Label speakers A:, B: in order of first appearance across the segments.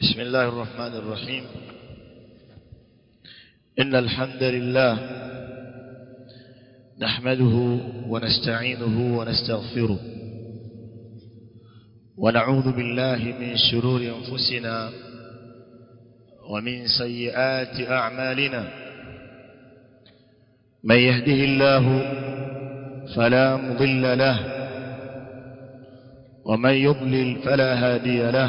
A: بسم الله الرحمن الرحيم إن الحمد لله نحمده ونستعينه ونستغفره ونعوذ بالله من شرور أنفسنا ومن سيئات أعمالنا من يهده الله فلا مضل له ومن يضلل فلا هادي له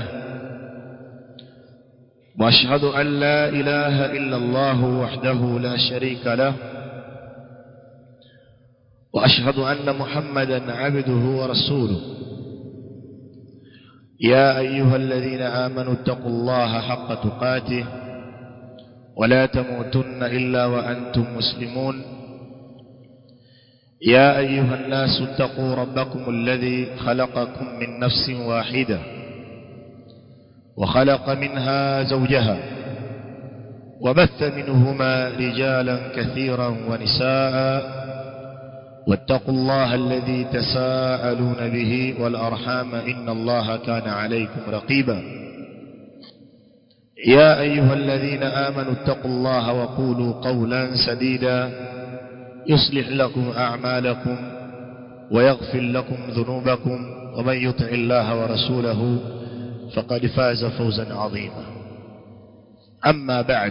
A: واشهد أن لا إله إلا الله وحده لا شريك له وأشهد أن محمدا عبده ورسوله يا أيها الذين آمنوا اتقوا الله حق تقاته ولا تموتن إلا وأنتم مسلمون يا أيها الناس اتقوا ربكم الذي خلقكم من نفس واحدة وخلق منها زوجها وبث منهما رجالا كثيرا ونساء واتقوا الله الذي تساءلون به والأرحام إن الله كان عليكم رقيبا يا أيها الذين آمنوا اتقوا الله وقولوا قولا سديدا يصلح لكم أعمالكم ويغفر لكم ذنوبكم ومن يطع الله ورسوله فقد فاز فوزا عظيما أما بعد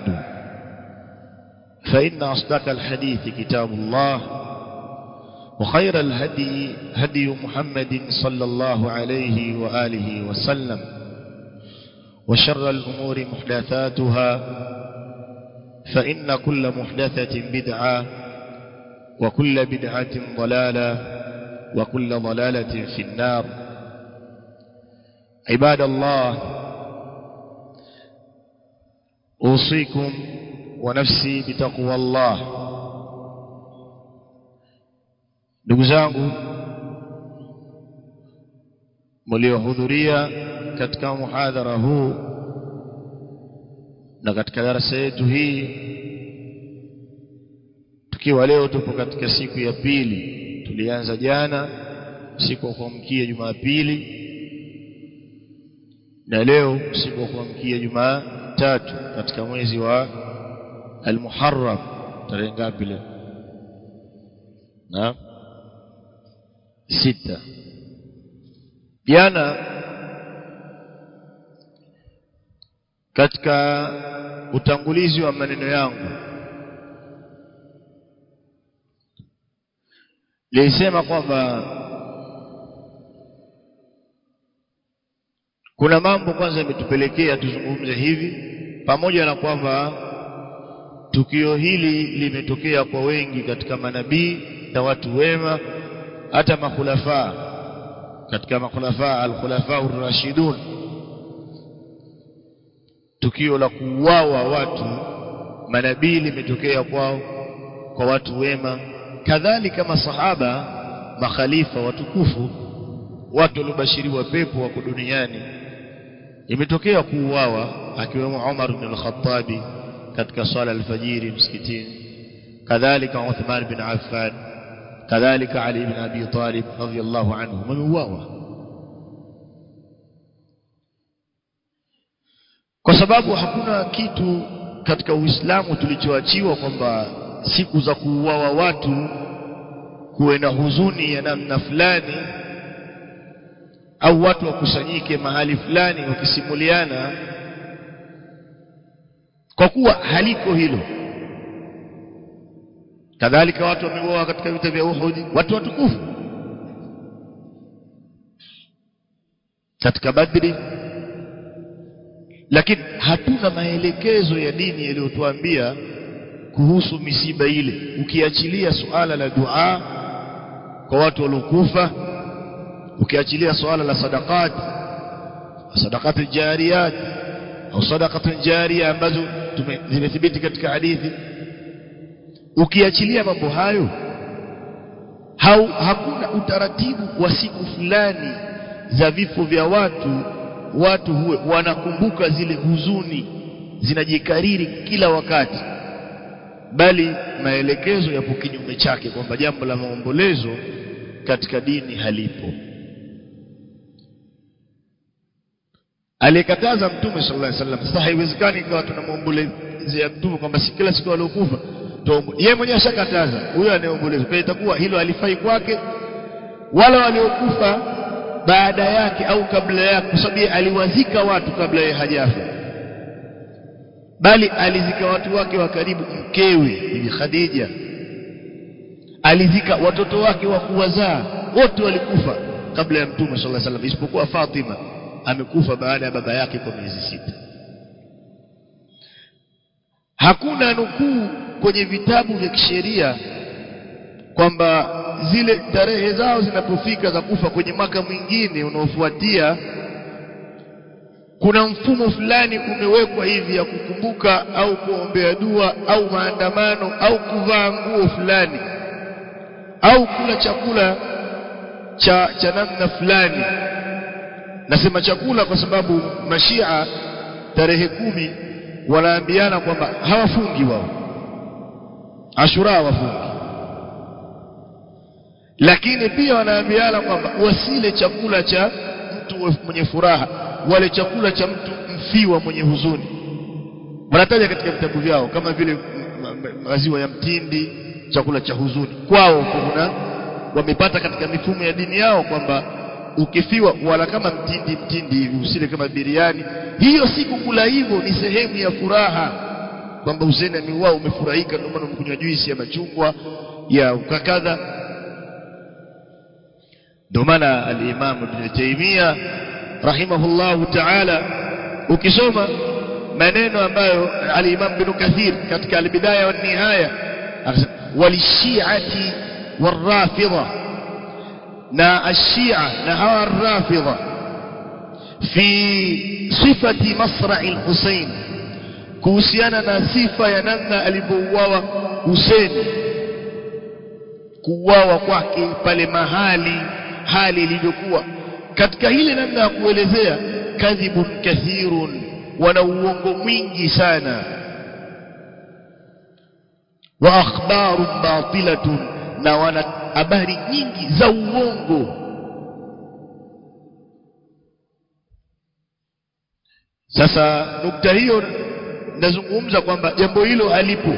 A: فإن أصدق الحديث كتاب الله وخير الهدي هدي محمد صلى الله عليه وآله وسلم وشر الأمور محدثاتها فإن كل محدثة بدعة وكل بدعة ضلالة وكل ضلالة في النار عباد الله أوصيكم ونفسي بتقوى الله ndugu zangu mliohudhuria katika muhadhara huu na katika darasa yetu hii tukiwa leo tupo katika siku ya pili tulianza jana siku ya kuamkia Jumapili na leo siku ya kuamkia Jumatatu katika mwezi wa Al-Muharram tarehe ngapi leo na sita jana katika utangulizi wa maneno yangu nilisema kwamba kuna mambo kwanza yametupelekea tuzungumze hivi pamoja na kwamba tukio hili limetokea kwa wengi katika manabii na watu wema hata makhulafa katika makhulafa al-khulafa ar-rashidun tukio la kuuawa watu manabii limetokea kwao kwa watu wema kadhalika masahaba makhalifa watukufu watu waliobashiriwa pepo wako duniani imetokea kuuawa akiwemo Umar ibn al-Khattab katika swala al-fajiri msikitini kadhalika Uthman bin Affan kadhalika Ali ibn Abi Talib radhiyallahu anhu wameuawa kwa sababu hakuna kitu katika Uislamu tulichoachiwa kwamba siku za kuuawa watu kuwe na huzuni ya namna fulani au watu wakusanyike mahali fulani wakisimuliana kwa kuwa haliko hilo kadhalika watu wameuawa katika vita vya Uhud watu watukufu katika Badri lakini hatuna maelekezo ya dini yaliyotuambia kuhusu misiba ile ukiachilia suala la dua kwa watu waliokufa ukiachilia suala la sadaqat sadaqat jariyat au sadaqat jariya ambazo zimethibiti katika hadithi ukiachilia mambo hayo hau, hakuna utaratibu wa siku fulani za vifo vya watu watu huwe wanakumbuka zile huzuni zinajikariri kila wakati bali maelekezo yapo kinyume chake kwamba jambo la maombolezo katika dini halipo aliyekataza mtume sallallahu alaihi wasallam sasa haiwezekani ikawa tunamwombolezea mtume kwamba si kila siku aliokufa yeye mwenyewe ashakataza huyo anayeomboleza kwa itakuwa hilo alifai kwake wala waliokufa baada yake au kabla yake kwa sababu aliwazika watu kabla yeye hajafa bali alizika watu wake wa karibu mkewe bibi Khadija alizika watoto wake wa kuwazaa wote walikufa kabla ya mtume sallallahu alaihi wasallam isipokuwa Fatima amekufa baada ya baba yake kwa miezi sita hakuna nukuu kwenye vitabu vya kisheria kwamba zile tarehe zao zinapofika za kufa kwenye mwaka mwingine unaofuatia kuna mfumo fulani umewekwa hivi ya kukumbuka au kuombea dua au maandamano au kuvaa nguo fulani au kula chakula cha cha namna fulani nasema chakula kwa sababu mashia tarehe kumi wanaambiana kwamba hawafungi wao ashura hawafungi lakini pia wanaambiana kwamba wasile chakula cha mtu mwenye furaha wale chakula cha mtu mfiwa mwenye huzuni wanataja katika vitabu vyao kama vile maziwa ya mtindi chakula cha huzuni kwao kuna wamepata katika mifumo ya dini yao kwamba ukifiwa wala kama mtindi mtindi hivi usile kama biriani hiyo si kukula hivyo ni sehemu ya furaha kwamba Hussein ameuawa umefurahika ndio maana umekunywa juisi ya machungwa ya ukakadha ndio maana al-Imam Ibn Taymiyyah rahimahullahu ta'ala ukisoma maneno ambayo al-Imam Ibn Kathir katika al-Bidaya wa Nihaya walishiati warafidha na ashia na hawa arrafidha fi sifati masra'i al-Husayn kuhusiana na sifa ya namna alivyouawa Hussein kuuawa kwake pale mahali hali ilivyokuwa katika ile namna ya kuelezea kadhibun kathirun wana uongo mwingi sana wa akhbarun batilatun na wana habari nyingi za uongo sasa nukta hiyo nazungumza kwamba jambo hilo halipo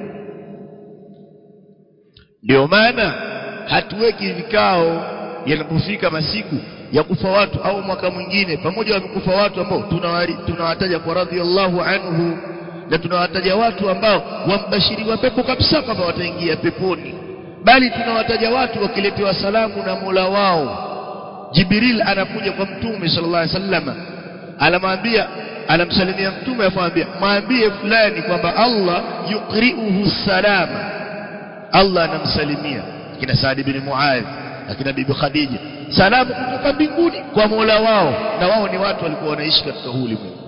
A: ndio maana hatuweki vikao yanapofika masiku ya kufa watu au mwaka mwingine pamoja wamekufa watu ambao tunawataja kwa radhiallahu anhu na tunawataja watu ambao wambashiriwa pepo kabisa kwamba wataingia peponi bali tunawataja watu wakiletewa salamu na Mola wao Jibril anakuja kwa mtume sallallahu alaihi wasallam anamwambia anamsalimia mtume afamwambia mwambie fulani kwamba Allah yukriuhu salama Allah anamsalimia kina Saad bin Muadh akina bibi Khadija salamu kutoka mbinguni kwa Mola wao na wao ni watu walikuwa wanaishi katika huu ulimwengu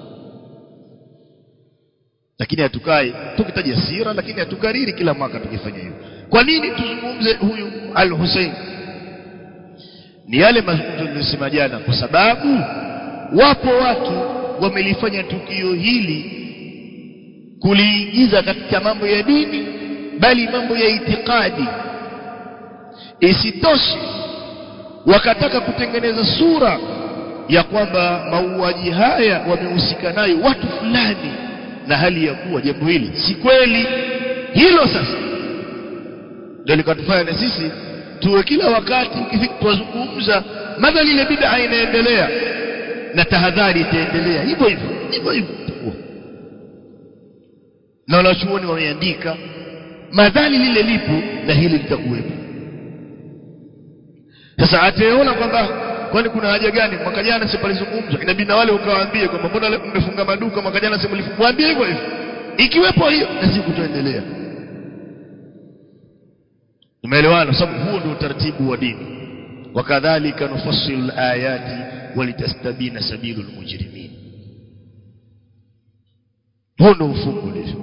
A: lakini hatukai tukitaja sira lakini hatukariri kila mwaka tukifanya hivyo kwa nini tuzungumze huyu al-Hussein ni yale mazungumzo niliyosema jana kwa sababu wapo watu wamelifanya tukio hili kuliingiza katika mambo ya dini bali mambo ya itikadi isitoshe wakataka kutengeneza sura ya kwamba mauaji haya wamehusika nayo watu fulani na hali ya kuwa jambo hili si kweli hilo sasa ndio likatufanya na sisi tuwe kila wakati ukifika tuwazungumza madhali ile bid'a inaendelea na tahadhari itaendelea hivyo hivyo hivyo hivyo na wanachuoni wameandika madhali lile lipo na hili litakuwepo sasa ataona kwamba kwani kuna haja gani mwaka jana si palizungumzwa inabidi na wale ukawaambie kwamba mbona mmefunga maduka mwaka jana si mlifuambie hivyo hivyo ikiwepo hiyo na siku tutaendelea tumeelewana sababu huo ndio utaratibu wa dini wakadhalika nufassilu alayati walitastabina sabilul mujrimin huo ndio mfumo ulivyo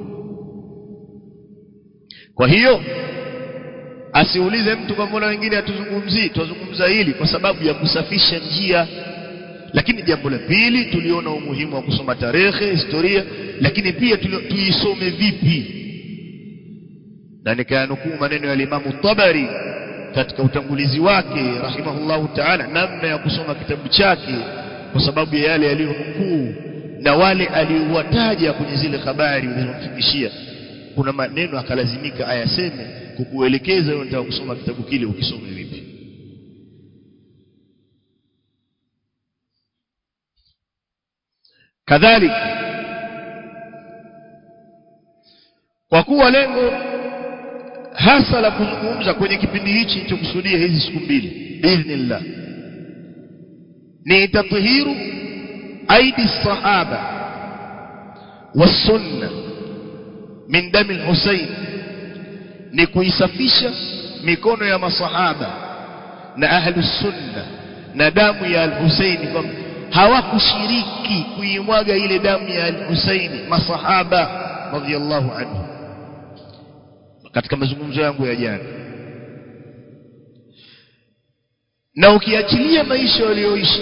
A: kwa hiyo asiulize mtu kwa mbona wengine hatuzungumzii tuzungumza hili kwa sababu ya kusafisha njia lakini jambo la pili tuliona umuhimu wa kusoma tarehe historia lakini pia tuisome vipi na nikayanukuu maneno ya Imamu Tabari katika utangulizi wake rahimahullahu ta'ala namna ya kusoma kitabu chake kwa sababu ya yale yaliyonukuu na wale aliowataja kwenye zile habari ulizomfikishia kuna maneno akalazimika ayaseme kukuelekeza wewe unataka kusoma kitabu kile ukisome vipi kadhalika kwa kuwa lengo hasa la kuzungumza kwenye kipindi hichi nilichokusudia hizi siku mbili biidhnillah ni tathiru aidi sahaba wasunna min dami al-Husayn ni kuisafisha mikono ya masahaba na ahlu sunna na damu ya al-Husayn kwamba hawakushiriki kuimwaga ile damu ya al-Husayn masahaba radhiyallahu anhu katika mazungumzo yangu ya jana na ukiachilia maisha walioishi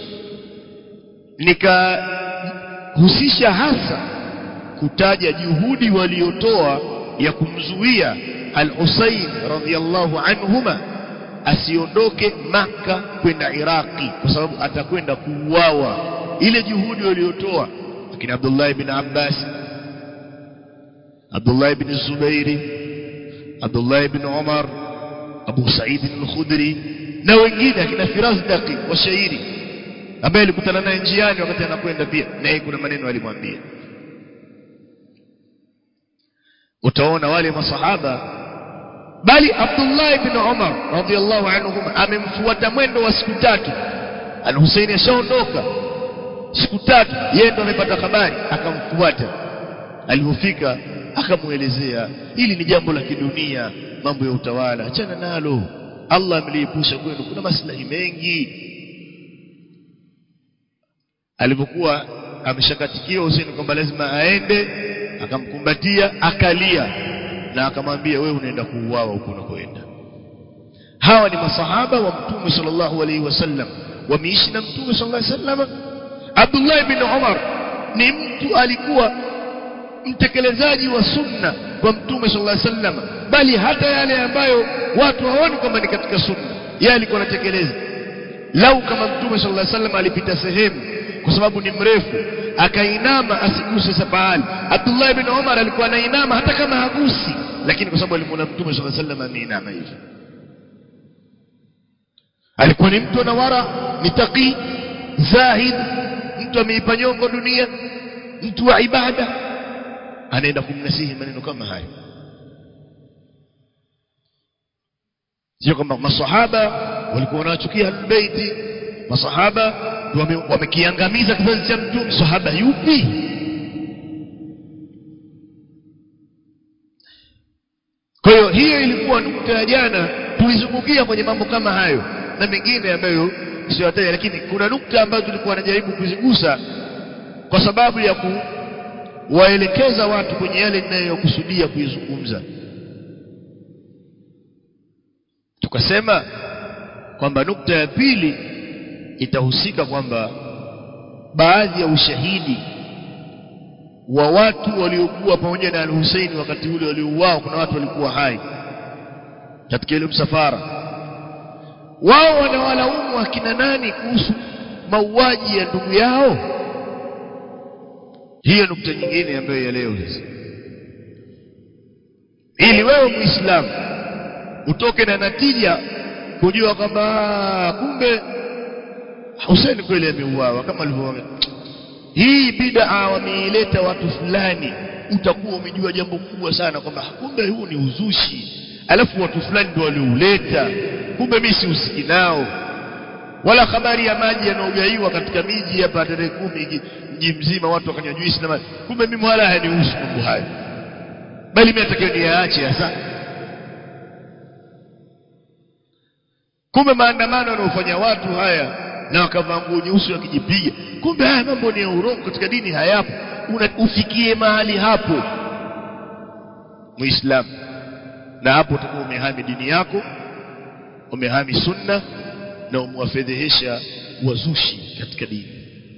A: nikahusisha hasa kutaja juhudi waliotoa ya kumzuia al-Husayn radhiyallahu anhuma asiondoke maka kwenda Iraki kwa sababu atakwenda kuuawa ile juhudi waliotoa lakini Abdullah ibn Abbas Abdullah ibn Zubairi Abdullah ibn Umar Abu Sa'id al-Khudri na wengine akina Firas Daqi washairi ambaye alikutana naye njiani wakati anakwenda pia na yeye kuna maneno alimwambia utaona wale masahaba bali Abdullah ibn Umar radhiyallahu anhum amemfuata mwendo wa siku tatu Al-Husayn ashaondoka siku tatu yeye ndo amepata habari akamfuata alipofika akamuelezea hili ni jambo la kidunia mambo ya utawala achana nalo Allah ameliepusha kwenu kuna maslahi mengi alipokuwa ameshakatikia Hussein kwamba lazima aende akamkumbatia akalia na akamwambia wewe unaenda kuuawa huko unakoenda hawa ni masahaba wa mtume sallallahu alaihi wasallam wameishi na mtume sallallahu alaihi wasallam Abdullah ibn Umar ni mtu alikuwa mtekelezaji wa sunna kwa mtume sallallahu alaihi wasallam bali hata yale ambayo watu hawaoni kwamba ni katika sunna yeye alikuwa anatekeleza lau kama mtume sallallahu alaihi wasallam alipita sehemu kwa sababu ni mrefu akainama asiguse sapahali Abdullah ibn Umar alikuwa anainama hata kama hagusi lakini kwa sababu alimwona mtume sallallahu alaihi wasallam ameinama hivi alikuwa ni mtu na wara ni taqi zahid mtu ameipa nyongo dunia mtu wa ibada anaenda kumnasihi maneno kama hayo sio kwamba masahaba walikuwa wanachukia albaiti masahaba wamekiangamiza kizazi cha mtume sahaba yupi kwa hiyo hiyo ilikuwa nukta ya jana tulizungukia kwenye mambo kama hayo na mengine ambayo siwataja lakini kuna nukta ambazo tulikuwa najaribu kuzigusa kwa sababu ya kuwaelekeza watu kwenye yale ninayokusudia kuizungumza tukasema kwamba nukta ya pili itahusika kwamba baadhi ya ushahidi wa watu waliokuwa pamoja na al-Hussein wakati ule waliouao kuna watu walikuwa hai katika ile msafara wao wanawalaumu akina nani kuhusu mauaji ya ndugu yao hiyo nukta nyingine ambayo ya leo hizi ili wewe muislamu utoke na natija kujua kwamba kumbe Hussein kweli ameuawa kama alivyoona hii bid'a wameileta watu fulani utakuwa umejua jambo kubwa sana kwamba kumbe huu ni uzushi alafu watu fulani ndio waliouleta kumbe mimi sihusiki nao wala habari ya maji yanayogaiwa katika miji hapa tarehe kumi mji mzima watu wakanywa juisi na maji kumbe mimi wala hayanihusu mambo hayo bali mimi natakiwa niyaache hasa kumbe maandamano yanayofanya watu haya na wakavaa nguo nyeusi wakijipiga kumbe haya mambo ni ya urongo katika dini hayapo Una, ufikie mahali hapo muislamu na hapo utakuwa umehami dini yako umehami sunna na umewafedhehesha wazushi katika dini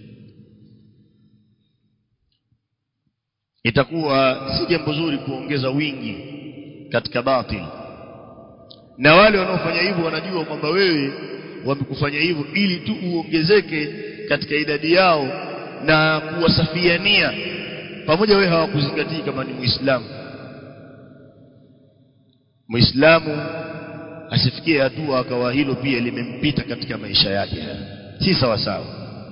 A: itakuwa si jambo zuri kuongeza wingi katika batili na wale wanaofanya hivyo wanajua kwamba wewe wamekufanya hivyo ili tu uongezeke katika idadi yao na kuwasafiania pamoja wewe hawakuzingatii kama ni muislamu muislamu asifikie hatua akawa hilo pia limempita katika maisha yake si sawa sawa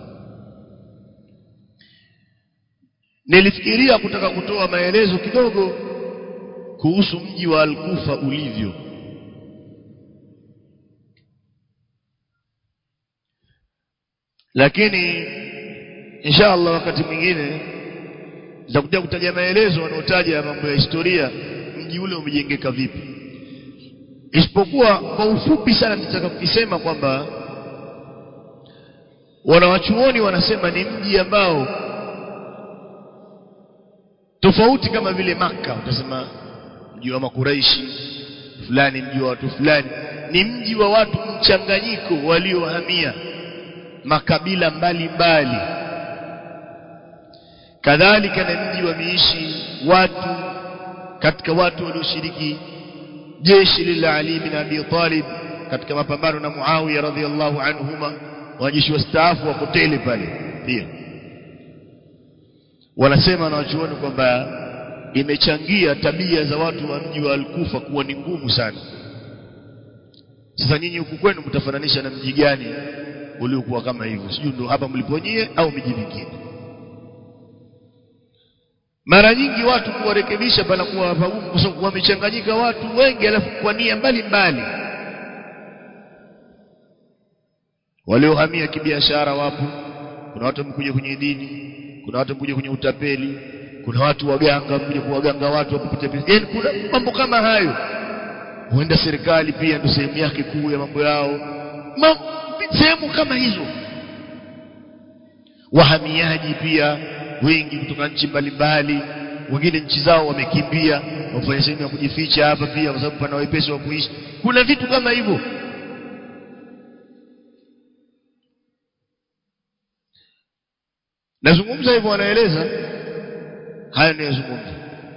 A: nilifikiria kutaka kutoa maelezo kidogo kuhusu mji wa Al-Kufa ulivyo lakini insha Allah wakati mwingine nitakuja kutaja maelezo wanaotaja mambo ya historia mji ule umejengeka vipi isipokuwa kwa ufupi sana nitaka kukisema kwamba wanawachuoni wanasema ni mji ambao tofauti kama vile maka utasema mji wa makuraishi fulani mji wa watu fulani ni mji wa watu mchanganyiko waliohamia makabila mbalimbali mbali. kadhalika na mji wameishi watu katika watu walioshiriki jeshi lila Ali bin Abi Talib katika mapambano na Muawiya radhiallahu anhuma wanajeshi wastaafu wako tele pale pia wanasema na wachuoni kwamba imechangia tabia za watu wa mji wa Al-Kufa kuwa ni ngumu sana sasa nyinyi huku kwenu mtafananisha na mji gani uliokuwa kama hivyo sijui ndo hapa mliponyie au miji mingine mara nyingi watu kuwarekebisha panakuwa pagumu kwa sababu wamechanganyika watu wengi alafu kwa nia mbalimbali waliohamia kibiashara wapo kuna watu wamekuja kwenye dini kuna watu wamekuja kwenye utapeli kuna watu waganga wamekuja kuwaganga watu wapopita yani kuna mambo kama hayo huenda serikali pia ndio sehemu yake kuu ya mambo yao Ma, sehemu kama hizo wahamiaji pia wengi kutoka nchi mbalimbali wengine nchi zao wamekimbia wafanya sehemu ya kujificha hapa pia kwa sababu pana wepesi wa kuishi kuna vitu kama hivyo nazungumza hivyo wanaeleza haya ninayozungumza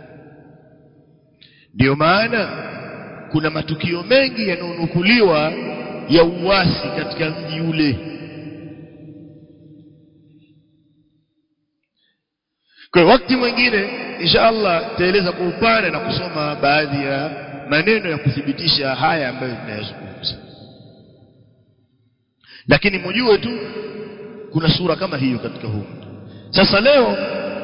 A: ndio maana kuna matukio mengi yanayonukuliwa ya uasi katika mji ule kwa wakati mwingine insha Allah taeleza kwa upana na kusoma baadhi ya maneno ya kuthibitisha haya ambayo tunayazungumza lakini mjue tu kuna sura kama hiyo katika huu sasa leo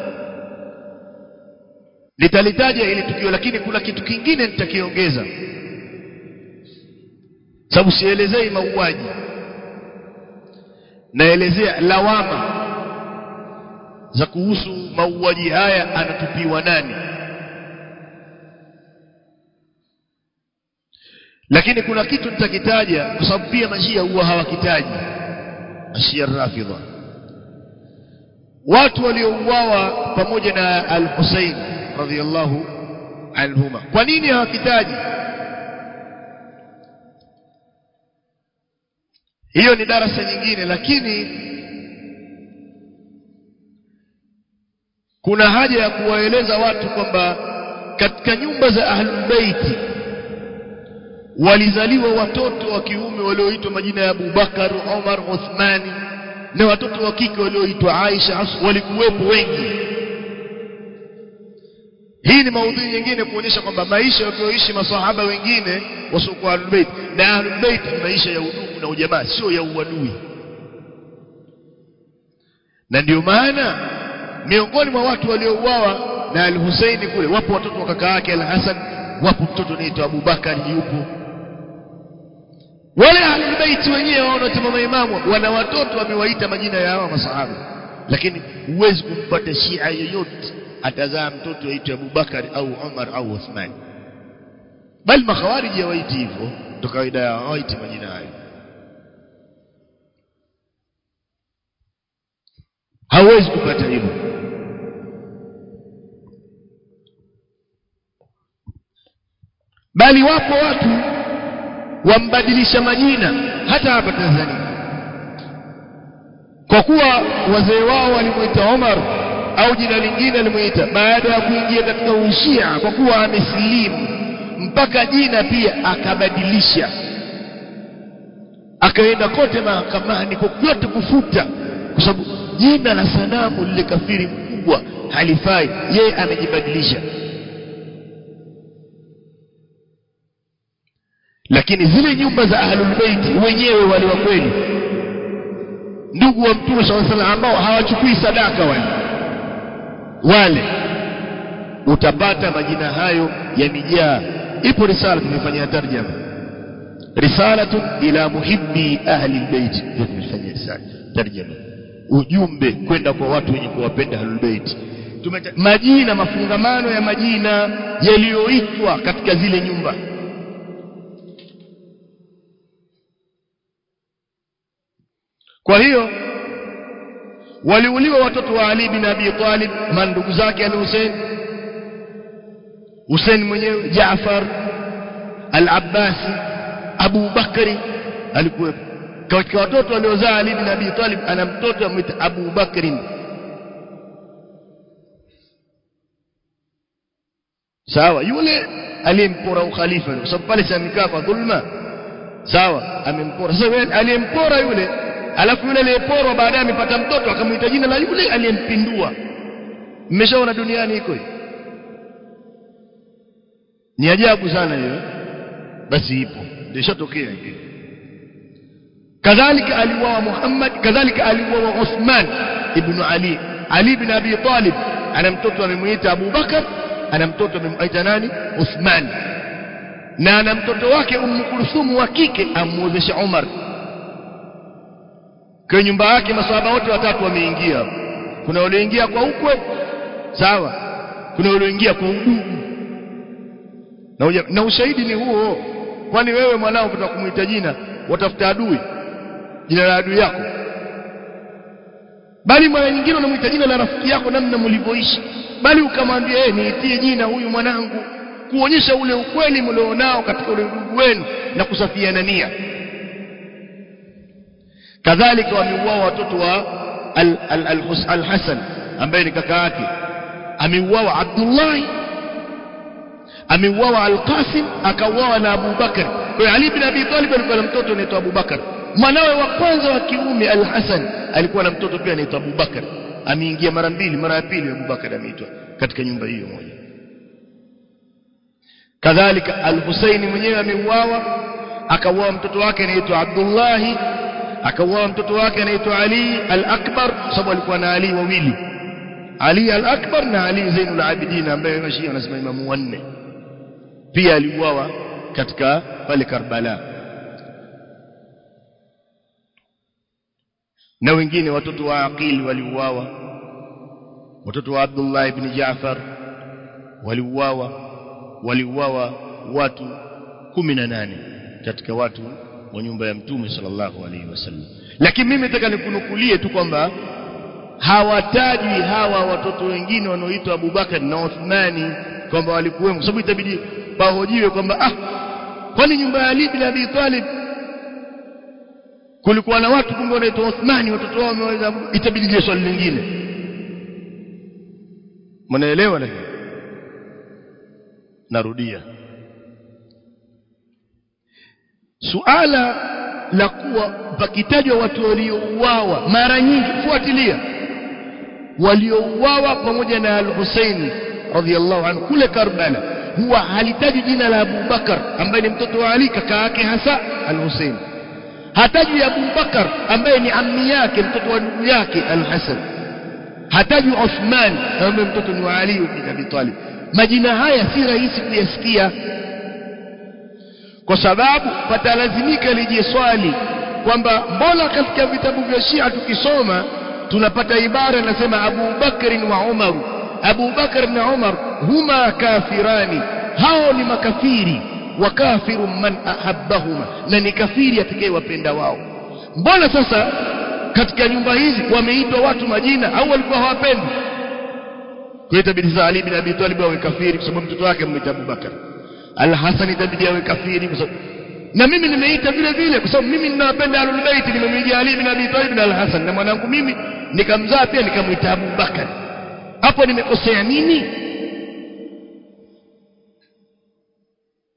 A: nitalitaja ili tukio lakini kuna kitu kingine nitakiongeza sababu sielezei mauaji naelezea lawama za kuhusu mauaji haya anatupiwa nani lakini kuna kitu nitakitaja kwa sababu pia mashia huwa hawakitaji mashia rafidha watu waliouawa pamoja na al-Hussein radhiyallahu anhuma kwa nini hawakitaji hiyo ni darasa nyingine lakini kuna haja ya kuwaeleza watu kwamba katika nyumba za ahlul baiti walizaliwa watoto wa kiume walioitwa majina ya Abubakar, Umar, Uthmani na watoto wa kike walioitwa Aisha walikuwepo wengi hii ni maudhui nyingine kuonyesha kwamba maisha walioishi masahaba wengine wasiokuwa ahlul bait na ahlul bait ni maisha ya udugu na ujamaa sio ya uadui na ndio maana miongoni mwa watu waliouawa na al-Husaini kule wapo watoto wa kaka yake al-Hasan wapo mtoto anaitwa Abubakar yupo wale ahlul bait wenyewe wanaosema maimamu wana watoto wamewaita majina ya hawa masahaba lakini huwezi kumpata Shia yoyote atazaa mtoto aitwe Abubakar au Umar au Uthman bali makhawariji hawaiti hivyo ndo kawaida yao hawaiti majina hayo hawezi kupata hilo bali wapo watu wambadilisha majina hata hapa Tanzania kwa kuwa wazee wao walimuita Omar au jina lingine alimuita baada ya kuingia katika ushia kwa kuwa amesilimu mpaka jina pia akabadilisha akaenda kote mahakamani kokote kufuta kwa sababu jina la sanamu lile kafiri mkubwa halifai yeye amejibadilisha lakini zile nyumba za ahlul bait wenyewe wale wa kweli ndugu wa mtume swalla sallam ambao hawachukui sadaka wale wale utapata majina hayo yamejaa ipo risala tumefanyia tarjama risalatu ila muhibbi ahli albayt ndio tumefanyia risala tarjama ujumbe kwenda kwa watu wenye kuwapenda ahlul bait majina mafungamano ya majina yaliyoitwa katika zile nyumba kwa hiyo waliuliwa watoto wa Ali bin Abi Talib mandugu zake al-Hussein Hussein mwenyewe Jaafar al-Abbasi Abu Bakari alikuwepo katika watoto waliozaa Ali bin Abi Talib ana mtoto amwita Abu Bakari sawa yule aliyempora ukhalifa kwa sababu pale amekaa kwa dhulma sawa amempora sasa yule aliyempora yule alafu yule aliyeporwa baadaye amepata mtoto akamuita jina la yule aliyempindua mmeshaona duniani iko hiyo ni ajabu sana hiyo basi ipo ndio ishatokea hiyo kadhalika aliuawa Muhammad kadhalika aliuawa Uthman ibn Ali Ali ibn Abi Talib ana mtoto amemuita Abu Bakar ana mtoto amemuita nani Uthman na ana mtoto wake Ummu Kulthum wa kike amuozesha Umar kwa nyumba yake maswahaba wote watatu wameingia kuna walioingia kwa ukwe sawa kuna walioingia kwa udugu na, uja, na ushahidi ni huo kwani wewe mwanao ukitaka kumuita jina watafuta adui jina la adui yako bali mara nyingine unamuita jina la rafiki yako namna mlivyoishi bali ukamwambia yeye niitie jina huyu mwanangu kuonyesha ule ukweli mlionao katika ule udugu wenu na kusafiana nia kadhalika wameuawa watoto wa al-Hasan ambaye ni kaka yake ameuawa Abdullah ameuawa Al-Qasim akauawa na Abu Bakar kwa hiyo Ali bin Abi Talib alikuwa na mtoto anaitwa Abu Bakar mwanawe wa kwanza wa kiume Al-Hasan alikuwa na mtoto pia anaitwa Abu Bakar ameingia mara mbili mara ya pili Abu Bakar ameitwa katika nyumba hiyo moja kadhalika Al-Husaini mwenyewe ameuawa akauawa mtoto wake anaitwa Abdullah akauawa mtoto wake anaitwa Ali al-Akbar sababu alikuwa na Ali wawili Ali al-Akbar na Ali Zainul Abidin ambaye mashia wanasema imamu wanne pia aliuawa katika pale Karbala na wengine watoto wa Aqil waliuawa watoto wa Abdullah ibn Jaafar waliuawa waliuawa watu 18 katika watu wa nyumba ya mtume sallallahu alaihi wasallam lakini mimi nataka nikunukulie tu kwamba hawatajwi hawa watoto wengine wanaoitwa Abubakar na Uthmani kwamba walikuwemo kwa sababu itabidi pahojiwe kwamba ah kwani nyumba ya Ali bin Abi Talib kulikuwa na watu kumbe wanaitwa Uthmani watoto wao wameweza itabidi je swali lingine mnaelewa lakini narudia suala la kuwa pakitajwa watu waliouawa mara nyingi fuatilia waliouawa pamoja na al-Husaini radhiallahu anhu kule Karbala huwa halitaji jina la Abu Bakar ambaye ni mtoto wa Ali kaka yake hasa al-Husaini hataji Abu Bakar ambaye ni ammi yake mtoto wa ndugu yake al-Hasan hataji Uthman ambaye mtoto ni wa Ali ibn Abi Talib majina haya si rahisi kuyasikia kwa sababu patalazimika lije swali kwamba mbona katika vitabu vya Shia tukisoma tunapata ibara inasema Abu Bakr wa Umar Abu Bakr na Umar huma kafirani hao ni makafiri wa kafiru man ahabbahuma na ni kafiri atakayewapenda wao mbona sasa katika nyumba hizi wameitwa watu majina au walikuwa hawapendi kwa hiyo itabidi sasa Ali bin Abi Talib awe kafiri kwa sababu mtoto wake mmoja Abu Bakar Al-Hasan itabidi awe kafiri kwa sababu na mimi nimeita vile vile kwa sababu mimi ninapenda Ahlul Bait nimemwijia Ali bin Abi Talib na Al-Hasan na mwanangu mimi nikamzaa pia nikamuita Abu Bakar hapo nimekosea nini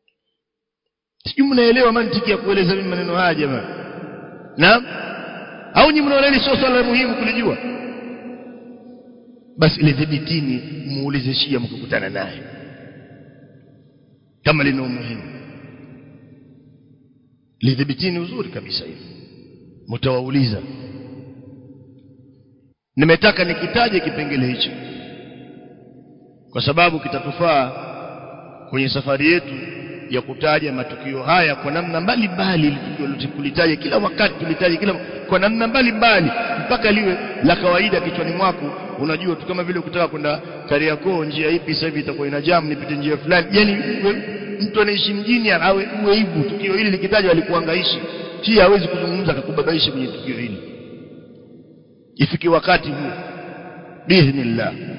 A: sijui mnaelewa mantiki ya kueleza mimi maneno haya jamani naam au nyinyi mnaona hili sio swala muhimu kulijua basi lidhibitini muulize shia mkikutana naye kama lina umuhimu lidhibitini uzuri kabisa hili mtawauliza nimetaka nikitaje kipengele hicho kwa sababu kitatufaa kwenye safari yetu ya kutaja matukio haya kwa namna mbalimbali kulitaja kila wakati tulitaja kila kwa namna mbalimbali mpaka liwe la kawaida kichwani mwako unajua tu kama vile ukitaka kwenda Kariakoo njia ipi sasa hivi itakuwa ina jam nipite njia fulani yani mtu anaishi mjini awe uwe hivyo tukio hili likitajwa alikuangaishi hii hawezi kuzungumza akakubabaisha kwenye tukio hili ifike wakati huo biidhnillah